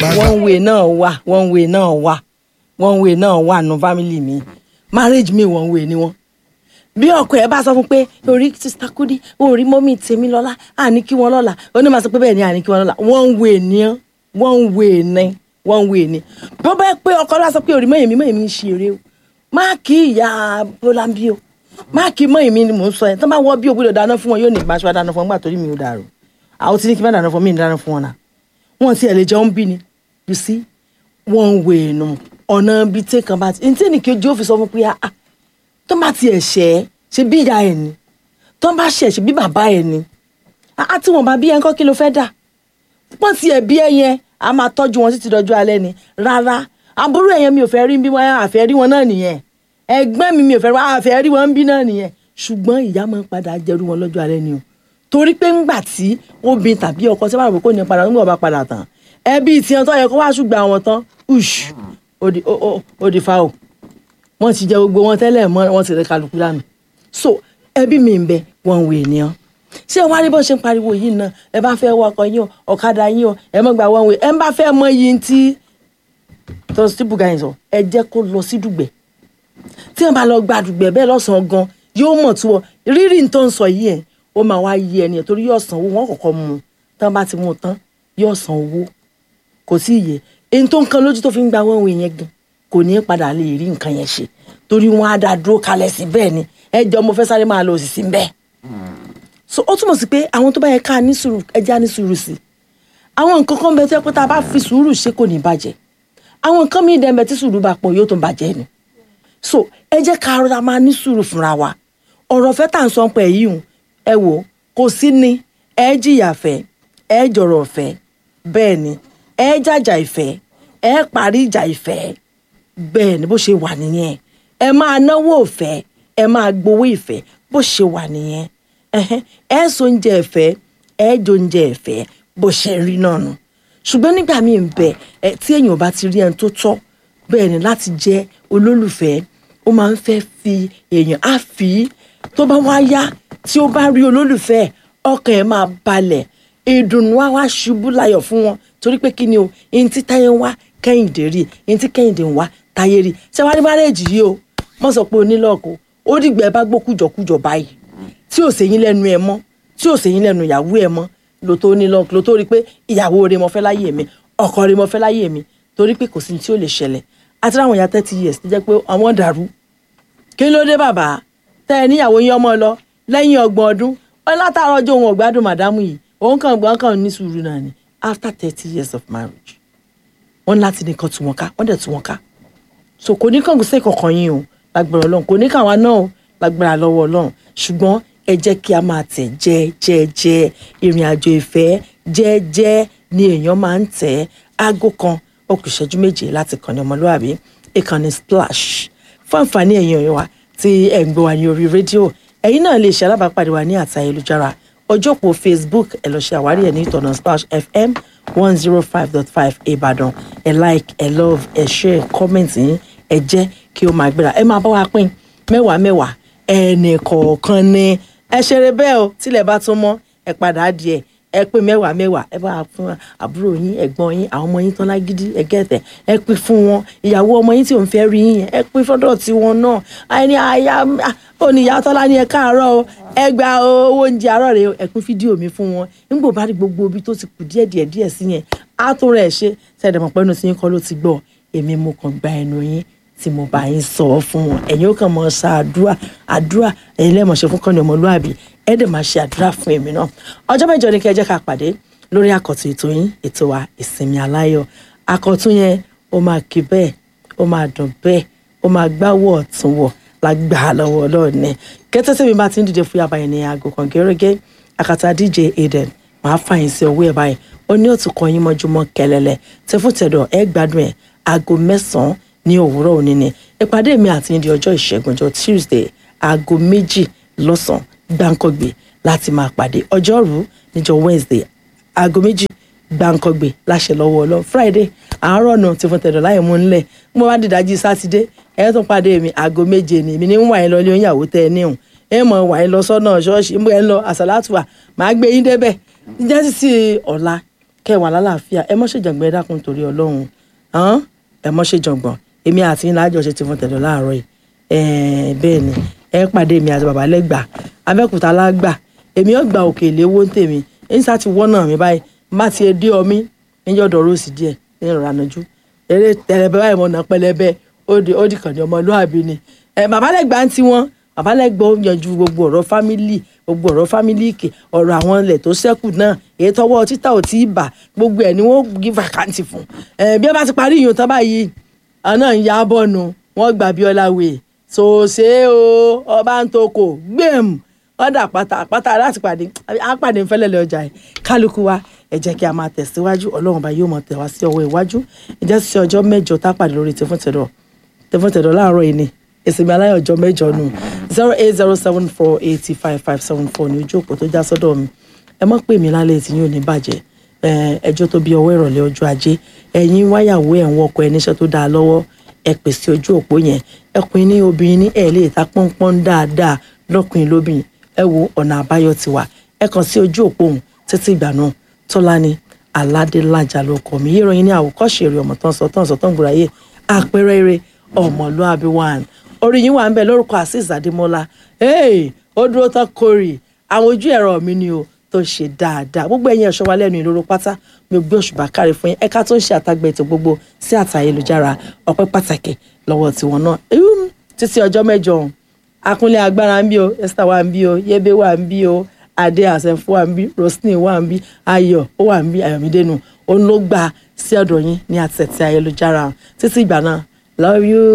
Bàbá. one way náà wà one way náà wà one way náà wà nù family mi marriage mi one way ni wọn bí ọkọ ẹ bá sọ fún pé orí sista kudi orí mọ́mí tèmi lọ́la àní kí wọ́n lọ́la ó ní máa sọ pé bẹ́ẹ̀ ni àní kí wọ́n lọ́la one way ni ọ́ one way ni one way ni bí ó bá yẹ pé ọkọ lọ́la sọ pé orí mọ́yìn mi mọ́yìn mi ń ṣe eré o má kí ìyá bọ́lámbí o má kí mọ́yìn mi ni mò ń sọ yẹn tó bá wọ́ bí ògbódò dáná fún wọn yóò ní ìbáṣọ dáná fún wọn gbà torí mi ò dàrú àwọn tí ní kí n bá dáná fún mi ní dáná fún wọn náà wọn ti ẹ̀ lè jẹun bí ni you see one way nu ọ̀nà bíi tẹ́kàn bá ti ní tí ènìkejì ó fi sọ fún pé ah ah tó bá tiẹ̀ ṣẹ́ ṣe bí ìyá ẹ̀ ni tó bá ṣẹ̀ ṣe bí bàbá ẹ̀ ni àá tí wọn bá bí ẹ ńkọ́ kí ló fẹ́ dà pọ́n tiẹ̀ bí ẹ yẹn a máa tọ́jú wọn títí dọjọ́ alẹ́ ni rárá àbúrò ẹ̀ yẹn mi ò fẹ́ rí bí wọ́n àfẹ́ rí wọn náà nìyẹn ẹgbẹ́ mi mi ò fẹ́ rí wọn àfẹ́ rí wọn bí náà nìyẹn ṣùgbọ́n ìyá máa ń padà jẹrú wọn lọ́jọ́ alẹ́ ni o torí pé ńgbà tí obìnrin tàbí ọkọ tí wọ́n rò pé kò ní padà nígbà bá padà tán ẹbí tiẹ̀ tó yẹ kó wá ṣùgbọ́n àwọn tán ush ó di ó- ó- ó di fa o wọ́n ti jẹ gbogbo wọn tẹ́lẹ̀ mọ́ wọ́n ti rẹ kálukú dànù so ẹbí mi ń bẹ wọn wò ènìyàn ṣé ẹ wá rí bó ṣe ń pariwo yìí náà ẹ bá fẹ́ wọkọ̀ yín o ọ̀kadà yín o ẹ mọ̀ gbà wọn wò ẹ ń bá fẹ́ mọ iye tí tó ti bùgà yín sọ ẹ jẹ́ kó lọ sí dùgbẹ̀ tí wọn bá lọ gba dùgbẹ̀ bẹ́ẹ̀ lọ́sàn-án gan yóò mọ̀ tó ọ rírì tó ń sọ yìí ẹ̀ ó máa wá yí ẹni ẹ̀ torí yóò san owó wọn kọ̀ọ̀kan mu tán bá ti mú un tán yóò san owó kò sí iye èyí tó ń kan lójú tó fi ń gba wọn wò yẹn gan kò ní í padà lè rí nǹkan yẹn ṣe torí wọn á dá dúró kalẹ̀ sí bẹ́ẹ̀ ni ẹ jọ mo fẹ́ sáré máa lọ òsì sí bẹ́ẹ̀ so ó túmọ̀ sí pé àwọn tó bá yẹ ká ní sùúrù ẹja ní sùúrù sí àwọn nǹkan kan bẹ tó yẹ pé tá a bá fi sùúrù ṣe kò ní bàjẹ́ àwọn nǹkan míì dẹ́nbẹ̀ tí sùúrù bá pọ̀ yóò tó bàjẹ́ ni so ẹ jẹ́ ká rọra máa ní sùúrù fúnra wa ọ̀rọ̀ fẹ́ tà ń sọ pé yìí hùn ẹ wò kò sí ni ẹ jìyà fẹ́ ẹ jọ̀rọ̀ fẹ́ bẹ́ẹ̀ ni ẹ jàjà ìfẹ́ ẹ parí ìjà ìfẹ́ bẹ́ẹ̀ ni bó ṣe wà nìyẹn ẹ máa náwó ìfẹ́ ẹ máa gbowó ìfẹ́ bó ṣe wà nìyẹn ẹhẹ́n, ẹ so oúnjẹ ìfẹ́ ẹ jẹ oúnjẹ ìfẹ́ bó ṣe rí náà nù ṣùgbọ́n nígbà míì ń bẹ ẹ tí èèyàn bá ti rí ẹni tó tọ́ bẹ́ẹ̀ ni láti jẹ́ olólùfẹ́ ó máa ń fẹ́ fi èèyàn á fi í tó bá wá yá tí ó bá rí olólùfẹ́ ọkàn ẹ̀ máa balẹ̀ ìdùnnú á wá ṣubú láyọ̀ fún wọn torí pé kí ni o ihun tí táyé ń wá kẹ́hìndé rí ihun tí kẹ́hìndé ń wá táyé rí ṣé wàá ní márẹ́jì yìí o mọ̀ sọ pé onílọ́ọ̀kù ó dìgbà ẹ bá gbó kújọkújọ báyìí tí ò sèyìn lẹ́nu ẹ mọ́ tí ò sèyìn lẹ́nu ìyàwó ẹ mọ́ ló tó ní lọ́ọ̀kù ló tó rí pé ìyàwó rẹ mo fẹ́ láyé mi ọkọ rẹ mo fẹ́ láyé mi torí pé kò sí ní tí ò lè ṣẹlẹ̀ àti láwọn ìyá thirty years tó jẹ́ pé àwọn dàrú kí ló dé bàbá tẹ ẹ níyàwó yín ọmọ lọ lẹ́yìn ọgbọ̀n ọdún wọn látàárọ̀ ọjọ́ òun ọ̀gbádùn màdámù yìí òun kàn gbọ́n kàn ní sùúrù náà ni after thirty years of marriage wọn láti nìkan tú wọn ká wọn dẹ̀ tú wọn ká so kò ní kàn sí kankan yín o lágbára Ọlọ́run kò ní kàn wá náà o lágbára lọ́wọ́ Ọlọ́run ṣùgbọ́n ẹ jẹ́ kí a máa tẹ̀ jẹ́ẹ́jẹ́jẹ́ ìrìn àjò ìfẹ́ jẹ́ẹ́jẹ́ ni èèyàn máa ń tẹ̀ aago kan ó kù ìṣẹ́jú méje láti kàn ní ọmọlúwàbí ìkànnì splash fún àǹfààní ẹ̀yin ọ̀yọ́ wa tí ẹ̀ ń gbọ́ wa ní orí rédíò ẹ̀yin náà lè ṣe alábàápàdé wa ní àtà ayélujára ọjọ́ òpó facebook ẹ lọ ṣe àwárí ẹ̀ ní ìtọ̀nà splash fm one zero five dot five ìbàdàn ẹ like ẹ love ẹ share comment yín ẹ jẹ́ kí ó máa gbéra ẹ máa bá wa pín mẹ́wàá mẹ́wàá ẹnì kọ̀ọ̀kan ni ẹ ṣeré bẹ́ẹ̀ o tílẹ̀ bá tún mọ́ ẹ padà díẹ̀ ẹ pín mẹ́wàá mẹ́wàá ẹ bá wa fún àbúrò yín ẹ̀gbọ́n yín àwọn ọmọ yín tán lágídí ẹ gẹ̀tẹ̀ ẹ pín fún wọn ìyàwó ọmọ yín tí òun fẹ́ rí yín yẹn ẹ pín fọ́dọ̀ tiwọn náà àìní àyà òní ìyá tọ́lá ní ẹ káàárọ̀ o ẹ gba owó oúnjẹ àárọ̀ rẹ o ẹ pín fídíò mi fún wọn nígbà bá rí gbogbo ibi tó ti kù díẹ̀ díẹ̀ díẹ̀ sí yẹn á tún rẹ̀ ṣe sẹ́dẹ̀mọ̀ pẹ́nu tí yín kọ́ ló ti gbọ́ èmi mo kàn gba ẹnu yín tí mo bá yín sọ ọ fún wọn ẹ̀yin ó kàn mọ ṣe àdúrà àdúrà ẹ̀yin lẹ́mọ̀ ṣe fún kọ́ni ọmọlúàbí ẹ̀ dẹ̀ máa ṣe àdúrà fún èmi náà ọjọ́ mẹ́jọ ni kí ẹ jẹ́ ká pàdé lórí àkọ́tún ètò yín ètò wa ìsinmi aláyọ̀ àkọ́tún yẹn ó máa kí bẹ́ẹ̀ ó máa dùn bẹ́ẹ̀ ó máa gbáwọ̀ ọ̀tún wọ̀ lágbà lọ́wọ́ ọlọ́run ní kẹ́tẹ́ tẹ́mi bá ti ń dìde fún yàrá yẹn ní aago kan gẹ́gẹ́ àkàtà dj aden màá fàyìn sí owó ẹ̀ báyìí ó ní òtún kan yín mọ́júmọ́ kẹlẹ́lẹ́ tẹ́fútẹ̀dọ̀ ẹ gbádùn ẹ̀ aago mẹ́sàn-án ní òwúrọ̀ òní ni ìpàdé mi àti ní di ọjọ́ ìṣẹ́gun ọjọ́ tuesday aago méjì lọ́sàn-án gbáǹkọ́gbè láti máa pàdé ọjọ́rú níjọ́ wednesday aago méjì gbáǹkọ́gbè láṣẹ lọ́wọ́ ọlọ́run friday àárọ̀ náà ti fún tẹ̀dọ̀ láì mú nílẹ̀ mo bá dìdájí sátidé ẹ̀ tún pàdé mi aago méje ni èmi ní ń wà yín lọ ilé oníyàwó tẹ́ ẹ níhùn ẹ mọ̀ wà yín lọ sọ́nà ṣọ́ọ̀ṣì ń bọ̀ ẹ ń lọ àsàlátùwà màá gbé yín débẹ̀ jẹ́ sísí ọ̀la kẹwàá lálàáfíà ẹ mọ́ ṣèjàngbọ̀n ẹ dákun torí ọlọ́run hàn ẹ mọ́ ṣèjàngbọ̀n èmi àti ńlá àjọṣe ti fún tẹ̀dọ̀ láàárọ̀ yìí ẹ̀ẹ́n bẹ́ẹ̀ ni ẹ pàdé mi àti bàbá lẹ́gbà abẹ́kúta lágbà èmi ò gba òkè ìléwó ń tèmi ẹ̀yìn sá ti wọ́nà mi báyìí má ti dé ọmí níjọ́ dọ̀rọ̀ sí díẹ̀ ní ìrora nájú eré tẹlẹbẹ báyìí mo nà pẹlẹbẹ ó di ó di kàn ní ọmọlúwàbí ni ẹ bàbá lẹ́gbà ń tiwọn bàbá lẹ́gbà ó yanjú gbogbo ọ̀rọ̀ fámìlì gbogbo ọ̀rọ̀ fámìlì kè ọ̀rọ̀ àwọn ilẹ̀ tó ṣẹ́kù náà èyí tọwọ́ títà ò tí ì bà gbogbo ẹ̀ ni wọ́n gí vacancy fún ẹ bí ẹ bá ti parí ìyún tán báyìí àná ń ya bọ́ọ̀nù wọ́n gbà Bíọ́lá wèé sòsè o ọba ń toko gbẹ̀m ọ̀dà pátá pátá láti pàdé àpàdé ńfẹ́lẹ́lẹ̀ ọjà ẹ̀ kálukú wa ẹ jẹ́ kí a máa tẹ̀síwájú ọlọ́run bá yóò máa tẹ̀ wá sí ọwọ́ iwájú ìjẹ́ sí ọjọ́ mẹ́jọ tá a pàdé lórí tẹfúntẹ̀dọ̀ tẹfúntẹ̀dọ̀ láàárọ̀ yìí ni ìsinmi aláyọ̀ ọjọ́ mẹ́jọ nù zero eight zero seven four eighty five five seven four ní ojú òpó tó já sọ́dọ̀ mi ẹ mọ̀ pé mi lálẹ́ tí yóò ní bàjẹ́ ẹjọ́ tó bí ọwọ́ ìrọ̀lẹ́ ọjọ́ ajé ẹ̀yin wáyàwó ẹ̀ ń wọkọ̀ ẹ̀ níṣẹ́ tó dáa lọ́wọ́ ẹ pèsè ojú òpó yẹn ẹkùnrin ní obìnrin ní ẹ lè ta pọ́npọ́n dáadáa lọ́kùnrin lóbìnrin ẹ wo ọ̀nà àbáyọ ti wà ẹ kàn sí ojú òpó òun títí ìgbà náà tọ́lání aládélájà ló kọ́ mi yíyan ní àwòkọ́ṣe eré ọmọ tán sọ tán sọ tán gbòòrà yé àpẹẹrẹ eré ọmọlúàbí one orí yín wà ń bẹ lórúkọ azeez adémọlá ó dúró tán kórè àwọn ojú ẹ̀rọ mi ni o tó ṣe dáadáa gbogbo ẹ̀yin ẹ̀ṣọ́ wa lẹ́nu ìloro pátá mi ò gbé òṣùbà káre fún yín ẹ̀ka tó ń ṣe àtàgbẹ̀ ètò gbogbo sí àtà ayélujára ọpẹ́ pàtàkì lọ́wọ́ tiwọn náà títí ọjọ́ mẹ́jọ ọ̀hún akúnlé agbára ń bí o esther wà ń bí o yébé wà ń bí o adé àṣẹfọ wà ń bí roslyn wà ń bí ayọ̀ ó wà ń bí ayọ̀mídénú òun ló gbà sí ọ̀dọ̀ yín ní àtẹ̀tẹ̀ ayélujára títí ìgbà náà love you.